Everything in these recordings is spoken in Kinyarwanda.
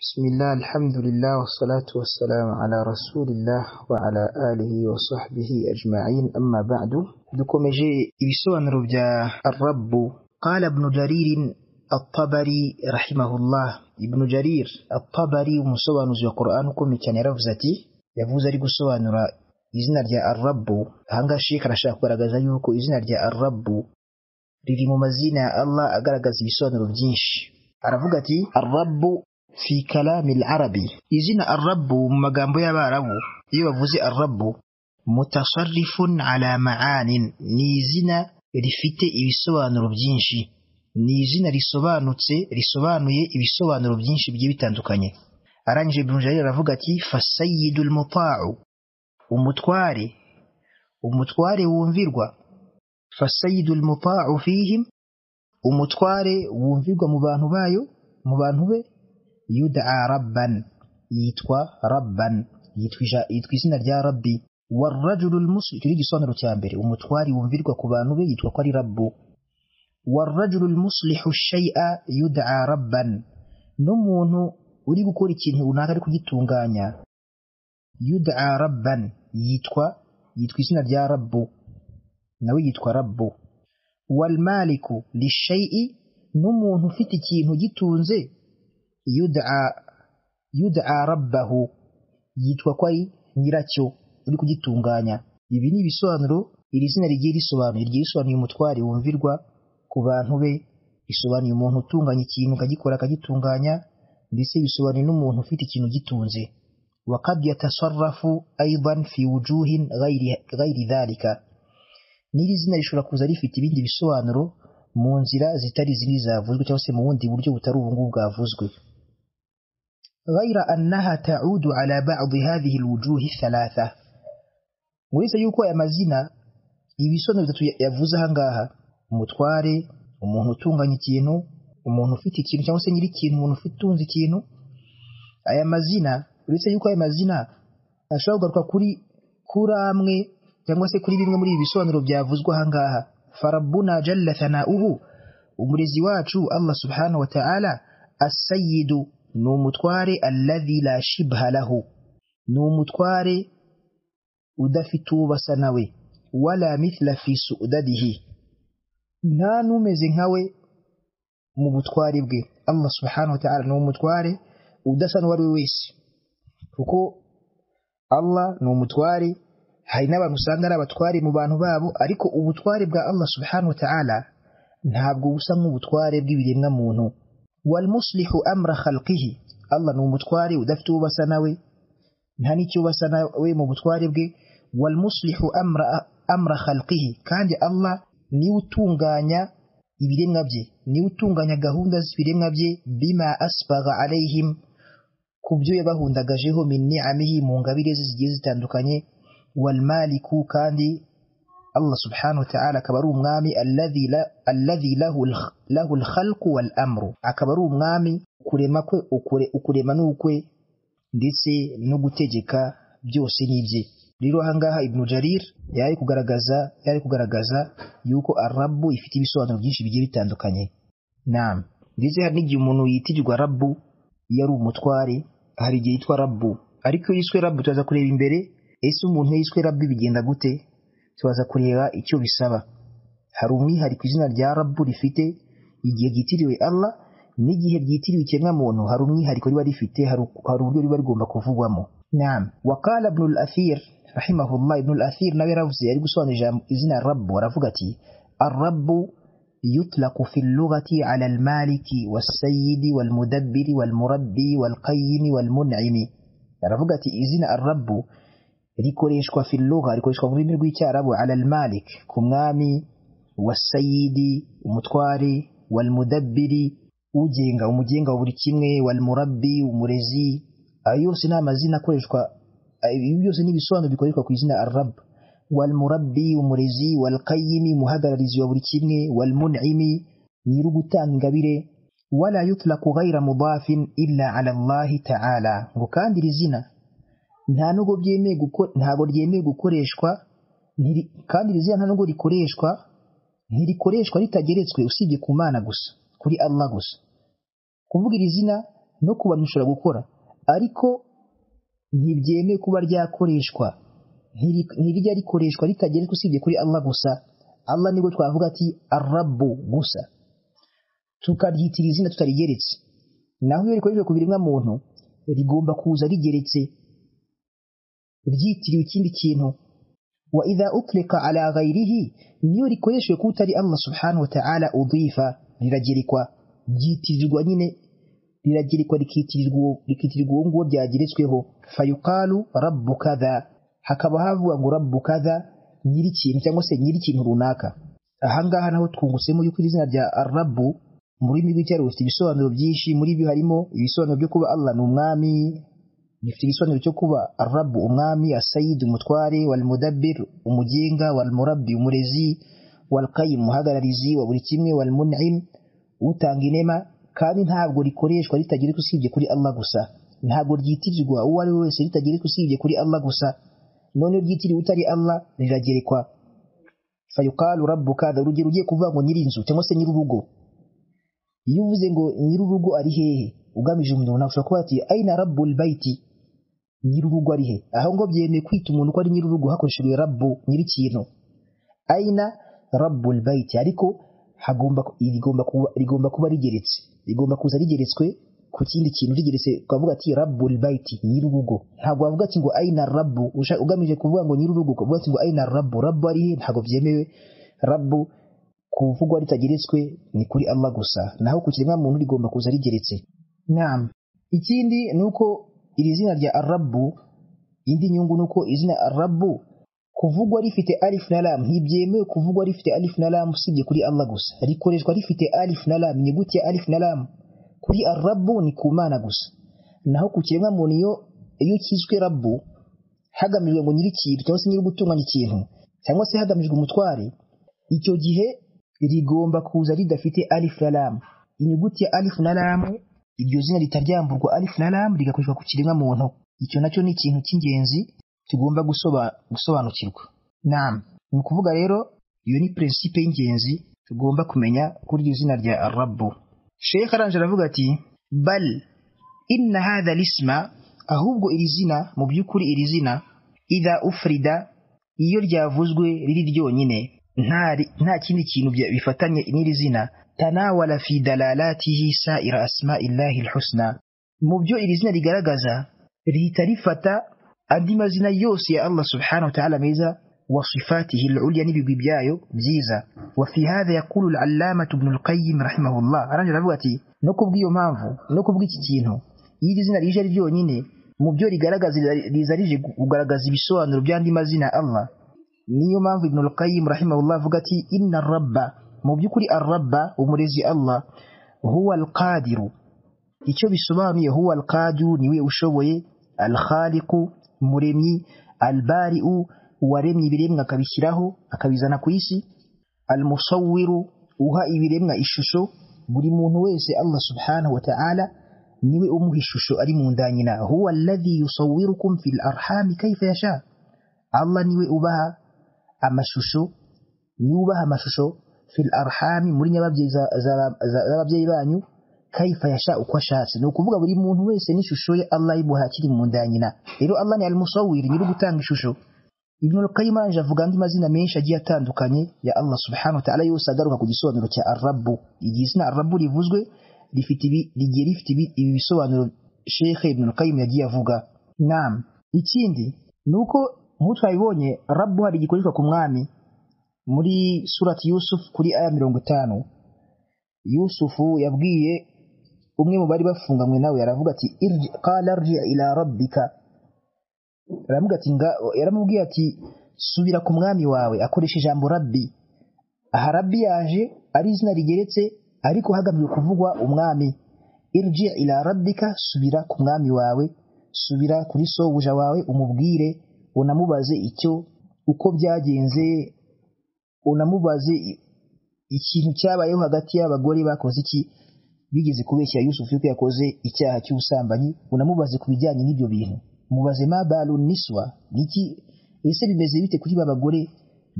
بسم الله الحمد لله والصلاة والسلام على رسول الله وعلى آله وصحبه أجمعين أما بعد dukomeje ibisobanuro bya arabu قال ابن جرير الطبري رحمه الله ابن جرير الطبري umusobanuzi wa Qur'an ukomeye cyane yaravuze ati yavuze ari gusobanura izina rya arabu ahangaha sheka arashaka kugaragaza yuko izina rya arabu riri mu mazina ya Allah agaragaza ibisobanuro byinshi aravuga ati arabu fi kalami arabi izina arabu mu magambo y'abarabu iyo bavuze arabu mutasarrifun ala ma'anin ni izina rifite ibisobanuro byinshi ni izina risobanutse risobanuye ibisobanuro byinshi bigiye bitandukanye arangije ibn jarir aravuga ati fasayidul muta'u umutware umutware wumvirwa fasayidul muta'u fihim umutware wumvirwa mu bantu bayo mu bantu be yudaa rabban yitwa rabban yitwa ija- yitwa izina rya rabbi warajulul musi icyo ni igisobanuro cya mbere umutware wumvirwa ku bantu be yitwa ko ari rabbu warajulul muslihu shay'a yudaa rabban n'umuntu uri gukora ikintu runaka ari kugitunganya yudaa rabban yitwa yitwa izina rya rabbu nawe yitwa rabbu walmaliku lishay'i n'umuntu ufite ikintu gitunze yudaa yudaa rabbahu yitwa ko ari nyiracyo uri kugitunganya ibi ni ibisobanuro iri zina rigiye risobanuye rigiye risobanuye umutware wumvirwa ku bantu be risobanuye umuntu utunganya ikintu akagikora akagitunganya ndetse bisobanuye n'umuntu ufite ikintu gitunze wakad yatasarrafu aidan fi wujuhin ghairi ghairi dhalika n'iri zina rishobora kuza rifite ibindi bisobanuro mu nzira zitari zimwe zavuzwe cyangwa se mu bundi buryo butari ubu ngubu bwavuzwe ghaira annaha ta'udu ala ba'di hadhihi alwujuhi thalatha uretse yuko aya mazina ibisobanuro bitatu ya- yavuze ahangaha umutware umuntu utunganya ikintu umuntu ufite ikintu cyangwa se nyiri ikintu umuntu ufite utunze ikintu aya mazina uretse yuko aya mazina ashobora kugaruka kuri kuri amwe cyangwa se kuri bimwe muri ibi bisobanuro byavuzwe ahangaha farabuna jalla thanauhu umurezi wacu allah subhanahu wa ta'ala asayidu ni umutware alladhi la shibha lahu ni umutware udafite uwo basa nawe wala mithla fi su'dadihi nta n'umeze nkawe mu butware bwe allah subhanahu wa ta'ala ni umutware udasa n'uwo ari we wese kuko allah ni umutware hari n'abantu usanga ari abatware mu bantu babo ariko ubutware bwa allah subhanahu wa ta'ala ntabwo busa nk'ubutware bw'ibiremwa muntu walmuslihu amra khalqihi allah ni umutware udafite uwo basa nawe nta n'icyo basa nawe mu butware bwe walmuslihu amra, amra khalqihi kandi allah niwe utunganya ibiremwa bye niwe utunganya gahunda z'ibiremwa bye bima asbaga alayhim ku byo yabahundagajeho min ni'amihi mu ngabire ze zigiye zitandukanye walmaliku kandi allah subhanahu wa ta'ala akaba ari umwami alladhi la- alladhi lahu al- lahu alkhalqu wal amru akaba ari umwami kurema kwe ukure- ukurema n'ukwe ndetse no gutegeka byose n'ibye rero ahangaha ibnu jarir yari kugaragaza yari kugaragaza yuko arabu ifite ibisobanuro byinshi bigiye bitandukanye naam ndetse hari n'igihe umuntu yitirirwa rabu iyo ari umutware hari igihe yitwa rabu ariko iyo yiswe rabu turaza kureba imbere ese umuntu iyo yiswe rabu bigenda gute turaza kureba icyo bisaba hari umwihariko izina rya rabu rifite igihe ryitiriwe Allah n'igihe ryitiriwe ikiremwamuntu hari umwihariko riba rifite hari hari uburyo riba rigomba kuvugwamo naam wakala ibn al-athir rahimahullah ibn al-athir nawe yaravuze yari gusobanura ijambo izina rabu aravuga ati arabu يطلق في اللغة على المالك والسيد والمدبر والمربي والقيم والمنعم aravuga ati izina arabu rikoreshwa fi lugha rikoreshwa mu rurimi rw'icyarabu ala al-malik ku mwami wasayidi umutware walmudabbiri ugenga umugenga wa buri kimwe walmurabbi umurezi ayo yose ni amazina akoreshwa ibi byose ni ibisobanuro bikoreshwa ku izina arab walmurabbi umurezi walqayimi umuhagararizi wa buri kimwe walmunimi nyiri ugutanga ingabire wala yutlaku ghaira mudafin illa ala allahi ta'ala ngo kandi iri zina nta nubwo byemeye guko- ntabwo ryemewe gukoreshwa ntiri- kandi iri zina nta nubwo rikoreshwa ntirikoreshwa ritageretswe usibye ku mana gusa kuri Allah gusa kuvuga iri zina no kubanisha gukora ariko ntibyemewe kuba ryakoreshwa ntirijya rikoreshwa ritageretswe usibye kuri Allah gusa Allah nibwo twavuga ati arabu gusa tukaryitira izina tutarigeretse naho iyo rikoreshwa ku biremwa muntu rigomba kuza rigeretse ryitiriwe ikindi kintu wa idha utlika ala ghairihi niyo rikoreshwe kutari Allah subhanahu wa ta'ala udhifa riragerekwa ryitirirwa nyine riragerekwa rikitirirwa uwo nguwo byageretsweho fayuqalu rabbu kadha hakaba havuga ngo rabbu kadha nyiri ikintu cyangwa se nyiri ikintu runaka ahangaha naho twungutsemo yuko izina rya arabu mu rurimi rw'icyaro rifite ibisobanuro byinshi muri byo harimo ibisobanuro byo kuba Allah ni umwami bifite igisobanuro cyo kuba arabu umwami asayidi umutware walmudabbir umugenga walmurabbi umurezi walqayim umuhagararizi wa buri kimwe walmun'im utanga inema kandi ntabwo rikoreshwa ritagira usibye kuri Allah gusa ntabwo ryitirirwa uwo ari we wese ritagira usibye kuri Allah gusa none ryitiriwe utari Allah riragerekwa fayuqalu rabbu kadha urugero ugiye kuvuga ngo nyir'inzu cyangwa se nyir'urugo iyo uvuze ngo nyir'urugo ari hehe ugamije umuntu ushobora kuba ati aina rabbul baiti nyir'urugo ari he aho ngo byemeye kwita umuntu ko ari nyir'urugo hakoreshejwe rabbu nyir'ikintu aina rabbul baiti ariko hagomba rigomba kuba rigomba kuba rigeretse rigomba kuza rigeretswe ku kindi kintu rigeretse ukavuga ati rabbul baiti nyir'urugo ntabwo wavuga ati ngo aina rabbu ugamije kuvuga ngo nyir'urugo ukavuga ati ngo aina rabbu rabbu ari he ntabwo byemewe rabbu kuvugwa ritageretswe ni kuri Allah gusa naho ku kiremwa muntu rigomba kuza rigeretse naam ikindi ni uko iri zina rya arabu indi nyungu ni uko izina arabu kuvugwa rifite alif na lam ntibyemewe kuvugwa rifite alif na lam usibye kuri Allah gusa rikoreshwa rifite alif na lam inyuguti ya alif na lam kuri arabu ni ku mana gusa naho ku kiremwa muntu iyo iyo cyiswe rabu hagamijwe ngo nyiri ikintu cyangwa se nyiri gutunganya ikintu cyangwa se hagamijwe umutware icyo gihe rigomba kuza ridafite alif na lam inyuguti ya alif na lam iryo zina ritaryamburwa alif na lam rigakoreshwa ku kiremwa muntu icyo nacyo ni ikintu cy'ingenzi tugomba gusobanukirwa naam ni ukuvuga rero iyo ni principe y'ingenzi tugomba kumenya kuri iryo zina rya rabu sheikh aranje aravuga ati bal inna hadha lisma ahubwo iri zina mu by'ukuri iri zina idha ufrida iyo ryavuzwe riri ryonyine nta kindi kintu bifatanye n'iri zina tanawala fi dalalatihi sa'ira asma'illahi alhusna mu byo iri zina rigaragaza rihita rifata andi mazina yose ya Allah subhanahu wa ta'ala meza wa sifatihi al'ulya n'ibigwi byayo byiza wa fi hadha yaqulu al'allama ibn al-qayyim rahimahullah aranje aravuga ati no kubw'iyo mpamvu no kubw'iki kintu iri zina rije ari ryonyine mu byo rigaragaza riza rije kugaragaza ibisobanuro by'andi mazina Allah niyo mpamvu ibn al-qayyim rahimahullah avuga ati inna rabba mu by'ukuri arabba umurezi Allah huwa al-qadiru icyo bisobanuye huwa al-qadiru niwe ushoboye al-khaliqu muremyi al-bari'u waremye ibiremwa akabishyiraho akabizana ku isi al-musawwiru uha ibiremwa ishusho buri muntu wese Allah subhanahu wa ta'ala niwe umuha ishusho ari mu ndanyina huwa alladhi yusawwirukum fil arhami kayfa yasha Allah niwe ubaha amashusho niwe ubaha amashusho fil arhami muri nyababyeyi z'ababyeyi banyu kaifa yasha uko ashatse ni ukuvuga buri muntu wese n'ishusho ye Allah imuha akiri mu nda nyina rero Allah ni al-musawwir nyiri gutanga ishusho Ibn al-Qayyim aranje avuga andi mazina menshi agiye atandukanye ya Allah subhanahu wa ta'ala yose agaruka ku gisobanuro cya Ar-Rabb igi zina Ar-Rabb rivuzwe rifite ibi rigiye rifite ibi bisobanuro Sheikh Ibn al-Qayyim yagiye avuga naam ikindi nuko nk'utwabibonye Rabb hari gikoreshwa ku mwami muri surati yusufu kuri aya mirongo itanu yusufu yabwiye umwe mu bari bafunganywe nawe yaravuga ati qala rji ila rabbika aravuga ati yaramubwiye ati subira ku mwami wawe akoresha ijambo rabbi aha rabbi yaje ari izina rigeretse ariko hagamijwe kuvugwa umwami irji ila rabbika subira ku mwami wawe subira kuri sobuja wawe umubwire unamubaze icyo uko byagenze unamubaze ikintu cyabayeho hagati y'abagore bakoze iki bigeze kubeshya Yusufu yuko yakoze icyaha cy'ubusambanyi unamubaze ku bijyanye n'ibyo bintu mubaze ma balu niswa niki ese bimeze bite kuri ba bagore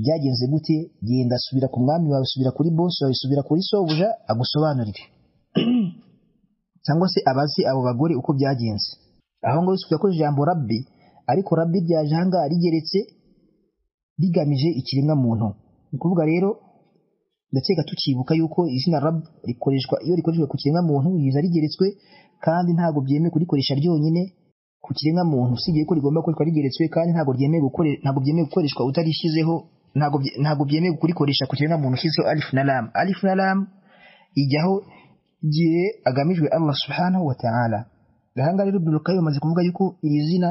byagenze gute genda subira ku mwami wawe subira kuri boss wawe subira kuri sobuja agusobanurire cyangwa se abazi abo bagore uko byagenze aho ngaho tujya ko ijambo rabbi ariko rabbi ryaje ahangaha rigeretse rigamije ikiremwa muntu ni ukuvuga rero ndakeka tukibuka yuko izina rab rikoreshwa iyo rikoreshwa ku kiremwa muntu riza rigeretswe kandi ntabwo byemewe kurikoresha ryonyine ku kiremwa muntu usibye ko rigomba gukoreshwa rigeretswe kandi ntabwo ryemewe ntabwo byemewe gukoreshwa utarishyizeho ntabwo byemewe kurikoresha ku kiremwa muntu ushyizeho alifu na ramu alifu na ramu ijyaho igihe agamijwe Allah subhanahu wa ta'ala ahangaha rero ibn Qayyim amaze kuvuga yuko iri zina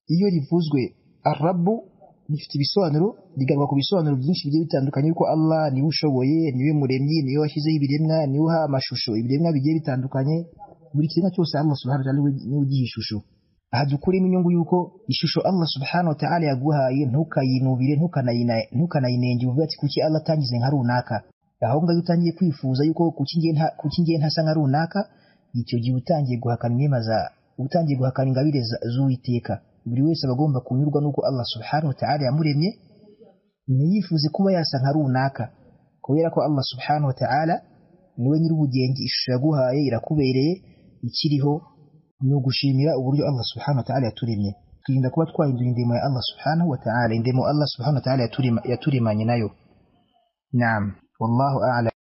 iyo rivuzwe arabu rifite ibisobanuro rigaruka ku bisobanuro byinshi bigiye bitandukanye yuko Allah niwe ushoboye niwe muremyi niwe washyizeho ibiremwa niwe uha amashusho ibiremwa bigiye bitandukanye buri kiremwa cyose Allah subhanahu wa ta'ala niwe ugiha ishusho aha dukuremo inyungu yuko ishusho Allah subhanahu wa ta'ala yaguhaye ntukayinubire ntukanayinenge uvuge ati kuki Allah atangize nka runaka aho ngaho utangiye kwifuza yuko kuki ngiye ntasa nka runaka icyo gihe utangiye guhakana inema za utangiye guhakana ingabire z'uwiteka buri wese aba agomba kunyurwa n'uko Allah subhanahu wa ta'ala yamuremye ntiyifuze kuba yasa nka runaka kubera ko Allah subhanahu wa ta'ala niwe nyir'ubugenge ishusho yaguhaye irakubereye ikiriho ni ugushimira uburyo Allah subhanahu wa ta'ala yaturemye twirinda kuba twahindura indemo ya Allah subhanahu wa ta'ala indemo Allah subhanahu wa ta'ala yaturemanye nayo naam والله أعلم